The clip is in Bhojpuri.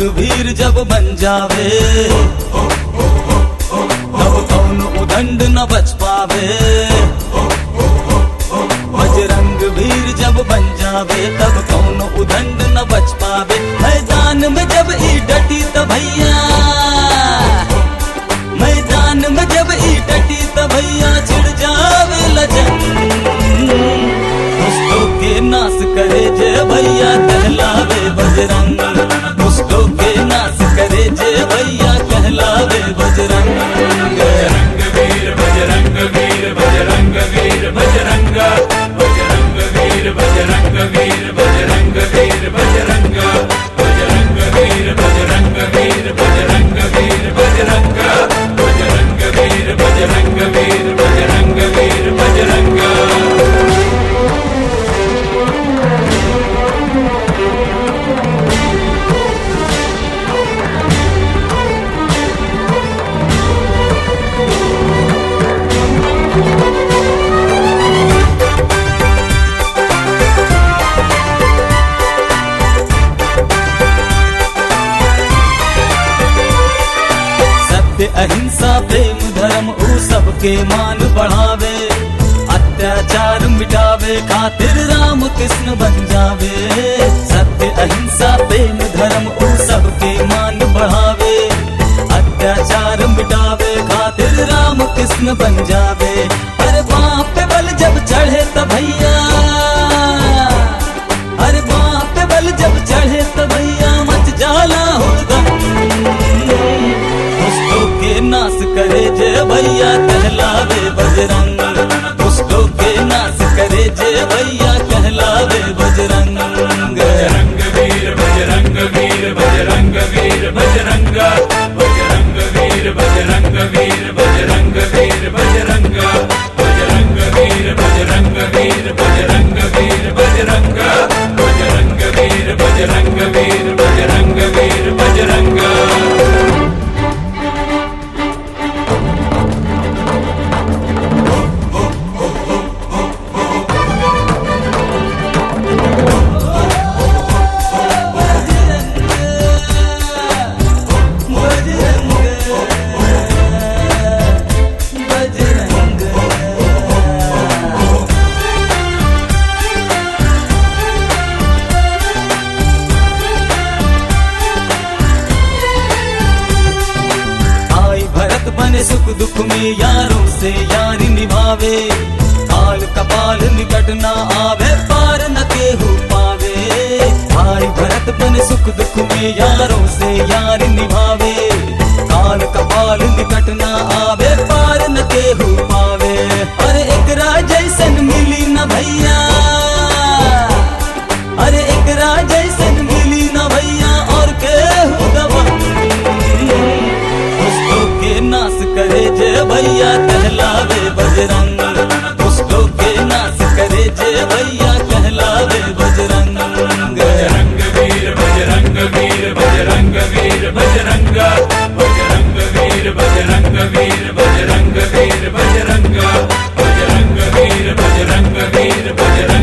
वीर जब बन जावे तब कौन उदंड न बच पावे बजरंग वीर जब बन जावे तब कौन उदंड न बच पावे मैदान में जब ई डटी त भैया मैदान में जब ई डटी त भैया छिड़ जावे लजन दुष्टों के नाश करे जय भैया कहलावे बजरंग दुष्टों के नाश करे जय भैया कहलावे बजरंग बजरंग वीर बजरंग वीर बजरंग वीर बजरंग बजरंग वीर बजरंग वीर बजरंग वीर बजरंग बजरंग वीर बजरंग वीर बजरंग वीर बजरंग बजरंग वीर बजरंग वीर बजरंग वीर बजरंग सत्य अहिंसा प्रेम धर्म ऊ सबके मान बढ़ावे अत्याचार मिटावे खातिर राम कृष्ण बन जावे सत्य अहिंसा प्रेम धर्म ऊ सबके मान बढ़ावे अत्याचार मिटावे खातिर राम कृष्ण बन जावे अरे बाप पे बल जब चढ़े त भैया अरे बाप पे बल जब चढ़े त भैया मच जाला हुड़दम दुष्टों के नाश करे जय भैया कहलावे बजरंग दुष्टों के नाश करे जय भैया कहलावे बजरंग बजरंग वीर बजरंग वीर बजरंग वीर बजरंग बजरंग वीर बजरंग वीर बजरंग वीर बजरंग बजरंग वीर बजरंग वीर बजरंग वीर बजरंग बजरंग वीर बजरंग वीर बजरंग वीर बजरंग आई भरत बने सुख दुख में यारों से यारी निभावे काल कपाल निकट ना आवे पार न केहू पावे आई भरत बने सुख दुख में यारों से यारी निभावे काल कपाल निकट ना आवे पार न केहू पावे अरे एकरा जैसन मिली न भैया अरे एकरा जैसन मिली न भैया और केहू दबंग दुष्टों के नाश करे जय भैया कहलावे बजरंग दुष्टों के नाश करे जय भैया कहलावे बजरंग बजरंग वीर बजरंग वीर बजरंग वीर बजरंग बजरंग वीर बजरंग वीर बजरंग वीर बजरंग बजरंग वीर बजरंग वीर बजरंग